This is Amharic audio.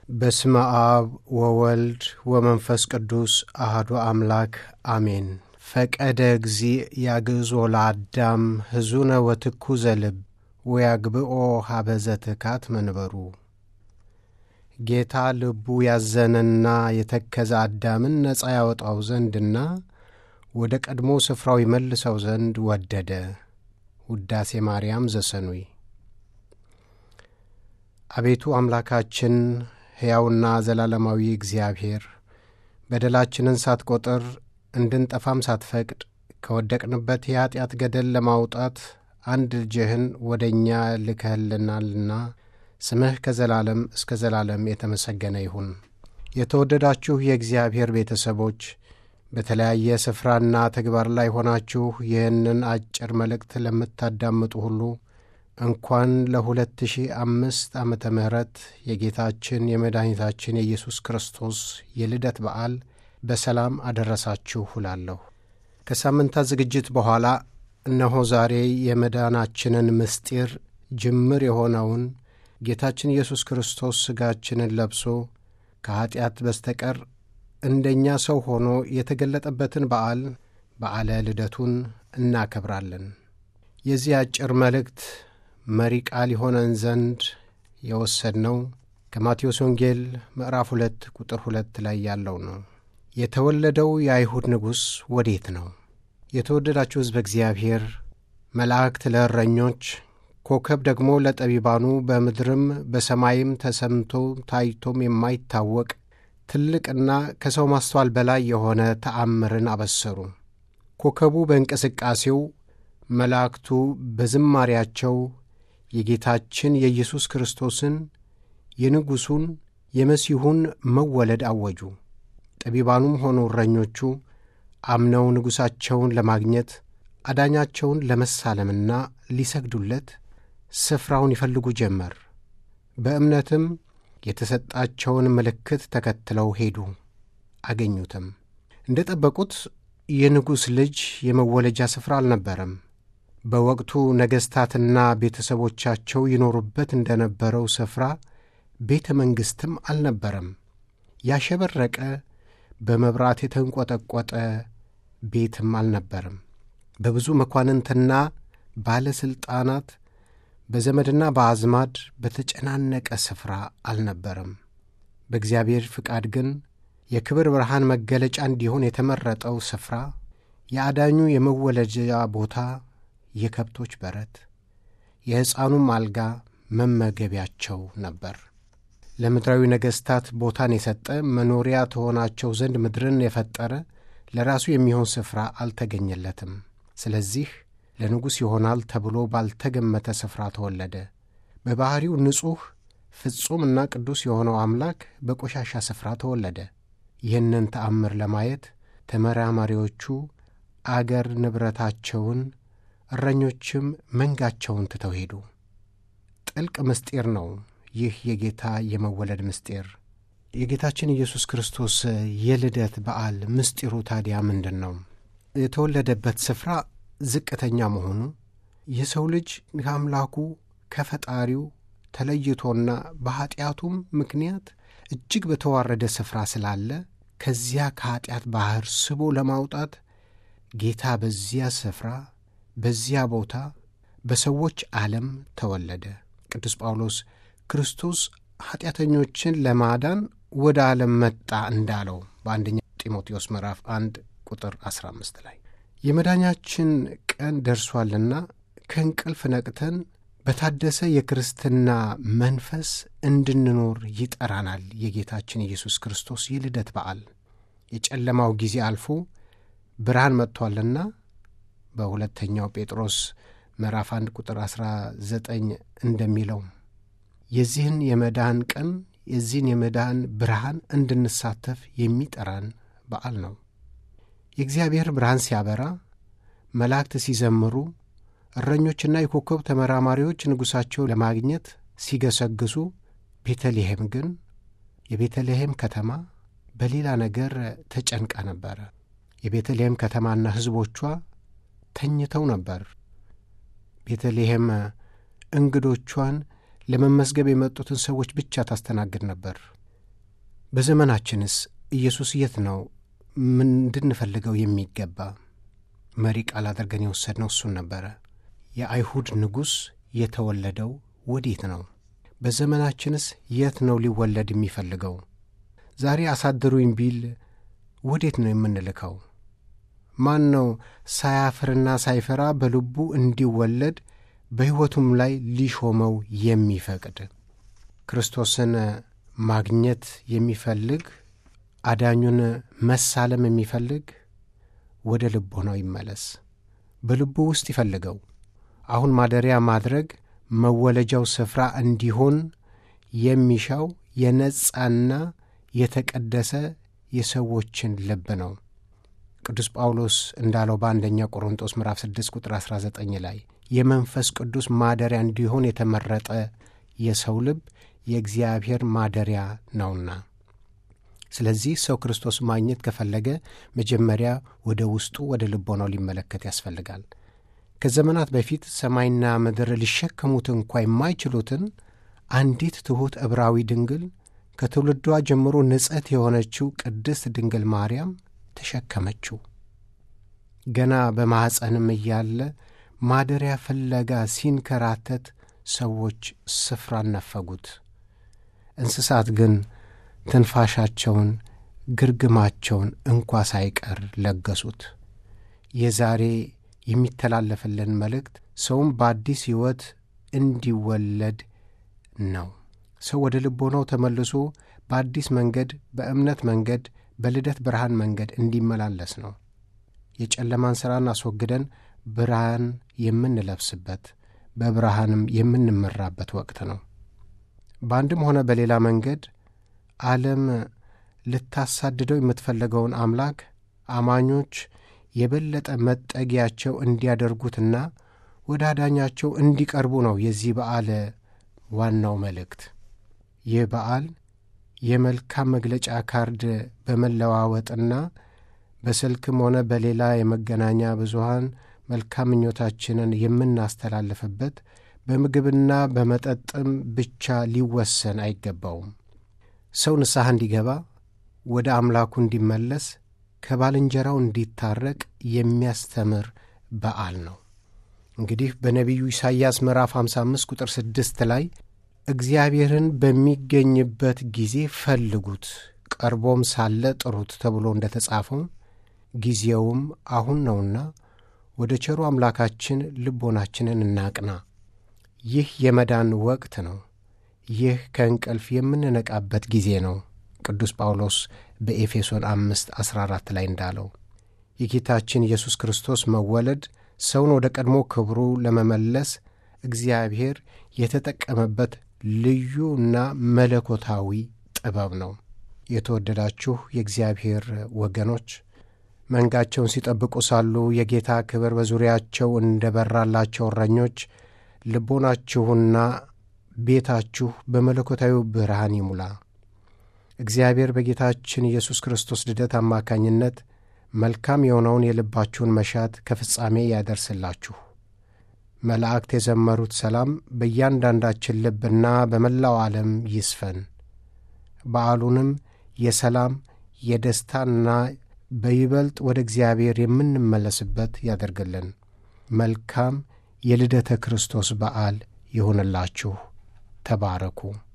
በስመ አብ ወወልድ ወመንፈስ ቅዱስ አህዱ አምላክ አሜን። ፈቀደ እግዚእ ያግዞ ለአዳም ሕዙነ ወትኩዘ ልብ ወያግብኦ ሀበዘ ትካት መንበሩ። ጌታ ልቡ ያዘነና የተከዘ አዳምን ነፃ ያወጣው ዘንድና ወደ ቀድሞ ስፍራው ይመልሰው ዘንድ ወደደ። ውዳሴ ማርያም ዘሰኑይ። አቤቱ አምላካችን ሕያውና ዘላለማዊ እግዚአብሔር በደላችንን ሳትቈጥር እንድንጠፋም ሳትፈቅድ ከወደቅንበት የኀጢአት ገደል ለማውጣት አንድ ልጅህን ወደ እኛ ልከህልናልና ስምህ ከዘላለም እስከ ዘላለም የተመሰገነ ይሁን። የተወደዳችሁ የእግዚአብሔር ቤተሰቦች በተለያየ ስፍራና ተግባር ላይ ሆናችሁ ይህንን አጭር መልእክት ለምታዳምጡ ሁሉ እንኳን ለሁለት ሺህ አምስት ዓመተ ምሕረት የጌታችን የመድኃኒታችን የኢየሱስ ክርስቶስ የልደት በዓል በሰላም አደረሳችሁ እላለሁ። ከሳምንታት ዝግጅት በኋላ እነሆ ዛሬ የመዳናችንን ምስጢር ጅምር የሆነውን ጌታችን ኢየሱስ ክርስቶስ ሥጋችንን ለብሶ ከኀጢአት በስተቀር እንደኛ ሰው ሆኖ የተገለጠበትን በዓል በዓለ ልደቱን እናከብራለን። የዚህ አጭር መልእክት መሪ ቃል የሆነን ዘንድ የወሰድነው ከማቴዎስ ወንጌል ምዕራፍ ሁለት ቁጥር ሁለት ላይ ያለው ነው። የተወለደው የአይሁድ ንጉሥ ወዴት ነው? የተወደዳችሁ ሕዝበ እግዚአብሔር መላእክት ለእረኞች፣ ኮከብ ደግሞ ለጠቢባኑ፣ በምድርም በሰማይም ተሰምቶ ታይቶም የማይታወቅ ትልቅና ከሰው ማስተዋል በላይ የሆነ ተአምርን አበሰሩ። ኮከቡ በእንቅስቃሴው፣ መላእክቱ በዝማሪያቸው የጌታችን የኢየሱስ ክርስቶስን የንጉሡን የመሲሁን መወለድ አወጁ። ጠቢባኑም ሆኑ እረኞቹ አምነው ንጉሣቸውን ለማግኘት አዳኛቸውን ለመሳለምና ሊሰግዱለት ስፍራውን ይፈልጉ ጀመር። በእምነትም የተሰጣቸውን ምልክት ተከትለው ሄዱ፣ አገኙትም። እንደ ጠበቁት የንጉሥ ልጅ የመወለጃ ስፍራ አልነበረም። በወቅቱ ነገሥታትና ቤተሰቦቻቸው ይኖሩበት እንደ ነበረው ስፍራ ቤተ መንግሥትም አልነበረም። ያሸበረቀ በመብራት የተንቈጠቈጠ ቤትም አልነበረም። በብዙ መኳንንትና ባለሥልጣናት በዘመድና በአዝማድ በተጨናነቀ ስፍራ አልነበረም። በእግዚአብሔር ፍቃድ ግን የክብር ብርሃን መገለጫ እንዲሆን የተመረጠው ስፍራ የአዳኙ የመወለጃ ቦታ፣ የከብቶች በረት፣ የሕፃኑም አልጋ መመገቢያቸው ነበር። ለምድራዊ ነገሥታት ቦታን የሰጠ መኖሪያ ትሆናቸው ዘንድ ምድርን የፈጠረ ለራሱ የሚሆን ስፍራ አልተገኘለትም። ስለዚህ ለንጉሥ ይሆናል ተብሎ ባልተገመተ ስፍራ ተወለደ። በባሕሪው ንጹሕ ፍጹምና ቅዱስ የሆነው አምላክ በቆሻሻ ስፍራ ተወለደ። ይህንን ተአምር ለማየት ተመራማሪዎቹ አገር ንብረታቸውን፣ እረኞችም መንጋቸውን ትተው ሄዱ። ጥልቅ ምስጢር ነው ይህ የጌታ የመወለድ ምስጢር። የጌታችን ኢየሱስ ክርስቶስ የልደት በዓል ምስጢሩ ታዲያ ምንድን ነው? የተወለደበት ስፍራ ዝቅተኛ መሆኑ የሰው ልጅ ከአምላኩ ከፈጣሪው ተለይቶና በኀጢአቱም ምክንያት እጅግ በተዋረደ ስፍራ ስላለ ከዚያ ከኀጢአት ባሕር ስቦ ለማውጣት ጌታ በዚያ ስፍራ በዚያ ቦታ በሰዎች ዓለም ተወለደ። ቅዱስ ጳውሎስ ክርስቶስ ኀጢአተኞችን ለማዳን ወደ ዓለም መጣ እንዳለው በአንደኛ ጢሞቴዎስ ምዕራፍ 1 ቁጥር 15 ላይ የመዳኛችን ቀን ደርሷልና ከእንቅልፍ ነቅተን በታደሰ የክርስትና መንፈስ እንድንኖር ይጠራናል። የጌታችን ኢየሱስ ክርስቶስ የልደት በዓል የጨለማው ጊዜ አልፎ ብርሃን መጥቷልና በሁለተኛው ጴጥሮስ ምዕራፍ 1 ቁጥር 19 እንደሚለው የዚህን የመዳን ቀን የዚህን የመዳን ብርሃን እንድንሳተፍ የሚጠራን በዓል ነው። የእግዚአብሔር ብርሃን ሲያበራ፣ መላእክት ሲዘምሩ፣ እረኞችና የኮከብ ተመራማሪዎች ንጉሣቸው ለማግኘት ሲገሰግሱ፣ ቤተልሔም ግን የቤተልሔም ከተማ በሌላ ነገር ተጨንቃ ነበረ። የቤተልሔም ከተማና ሕዝቦቿ ተኝተው ነበር። ቤተልሔም እንግዶቿን ለመመስገብ የመጡትን ሰዎች ብቻ ታስተናግድ ነበር። በዘመናችንስ ኢየሱስ የት ነው እንድንፈልገው የሚገባ? መሪ ቃል አድርገን የወሰድነው እሱን ነበረ። የአይሁድ ንጉሥ የተወለደው ወዴት ነው? በዘመናችንስ የት ነው ሊወለድ የሚፈልገው? ዛሬ አሳድሩኝ ቢል ወዴት ነው የምንልከው? ማን ነው ሳያፍርና ሳይፈራ በልቡ እንዲወለድ በሕይወቱም ላይ ሊሾመው የሚፈቅድ? ክርስቶስን ማግኘት የሚፈልግ አዳኙን መሳለም የሚፈልግ ወደ ልቦናው ይመለስ፣ በልቡ ውስጥ ይፈልገው። አሁን ማደሪያ ማድረግ መወለጃው ስፍራ እንዲሆን የሚሻው የነጻና የተቀደሰ የሰዎችን ልብ ነው። ቅዱስ ጳውሎስ እንዳለው በአንደኛ ቆሮንጦስ ምዕራፍ 6 ቁጥር 19 ላይ የመንፈስ ቅዱስ ማደሪያ እንዲሆን የተመረጠ የሰው ልብ የእግዚአብሔር ማደሪያ ነውና። ስለዚህ ሰው ክርስቶስ ማግኘት ከፈለገ መጀመሪያ ወደ ውስጡ ወደ ልቦናው ሊመለከት ያስፈልጋል። ከዘመናት በፊት ሰማይና ምድር ሊሸከሙት እንኳ የማይችሉትን አንዲት ትሑት ዕብራዊ ድንግል ከትውልዷ ጀምሮ ንጽሕት የሆነችው ቅድስት ድንግል ማርያም ተሸከመችው። ገና በማኅፀንም እያለ ማደሪያ ፍለጋ ሲንከራተት ሰዎች ስፍራን ነፈጉት። እንስሳት ግን ትንፋሻቸውን፣ ግርግማቸውን እንኳ ሳይቀር ለገሱት። የዛሬ የሚተላለፍልን መልእክት ሰውም በአዲስ ሕይወት እንዲወለድ ነው። ሰው ወደ ልቦናው ተመልሶ በአዲስ መንገድ፣ በእምነት መንገድ፣ በልደት ብርሃን መንገድ እንዲመላለስ ነው። የጨለማን ሥራን አስወግደን ብርሃን የምንለብስበት በብርሃንም የምንመራበት ወቅት ነው። በአንድም ሆነ በሌላ መንገድ ዓለም ልታሳድደው የምትፈልገውን አምላክ አማኞች የበለጠ መጠጊያቸው እንዲያደርጉትና ወደ አዳኛቸው እንዲቀርቡ ነው የዚህ በዓል ዋናው መልእክት። ይህ በዓል የመልካም መግለጫ ካርድ በመለዋወጥና በስልክም ሆነ በሌላ የመገናኛ ብዙሃን መልካም ምኞታችንን የምናስተላልፍበት በምግብና በመጠጥም ብቻ ሊወሰን አይገባውም። ሰው ንስሐ እንዲገባ፣ ወደ አምላኩ እንዲመለስ፣ ከባልንጀራው እንዲታረቅ የሚያስተምር በዓል ነው። እንግዲህ በነቢዩ ኢሳይያስ ምዕራፍ 55 ቁጥር 6 ላይ እግዚአብሔርን በሚገኝበት ጊዜ ፈልጉት፣ ቀርቦም ሳለ ጥሩት ተብሎ እንደ ተጻፈው ጊዜውም አሁን ነውና ወደ ቸሩ አምላካችን ልቦናችንን እናቅና። ይህ የመዳን ወቅት ነው። ይህ ከእንቅልፍ የምንነቃበት ጊዜ ነው። ቅዱስ ጳውሎስ በኤፌሶን አምስት ዐሥራ አራት ላይ እንዳለው የጌታችን ኢየሱስ ክርስቶስ መወለድ ሰውን ወደ ቀድሞ ክብሩ ለመመለስ እግዚአብሔር የተጠቀመበት ልዩና መለኮታዊ ጥበብ ነው። የተወደዳችሁ የእግዚአብሔር ወገኖች መንጋቸውን ሲጠብቁ ሳሉ የጌታ ክብር በዙሪያቸው እንደ በራላቸው እረኞች ልቦናችሁና ቤታችሁ በመለኮታዊ ብርሃን ይሙላ። እግዚአብሔር በጌታችን ኢየሱስ ክርስቶስ ልደት አማካኝነት መልካም የሆነውን የልባችሁን መሻት ከፍጻሜ ያደርስላችሁ። መላእክት የዘመሩት ሰላም በእያንዳንዳችን ልብና በመላው ዓለም ይስፈን። በዓሉንም የሰላም የደስታና በይበልጥ ወደ እግዚአብሔር የምንመለስበት ያደርግልን። መልካም የልደተ ክርስቶስ በዓል ይሁንላችሁ። ተባረኩ።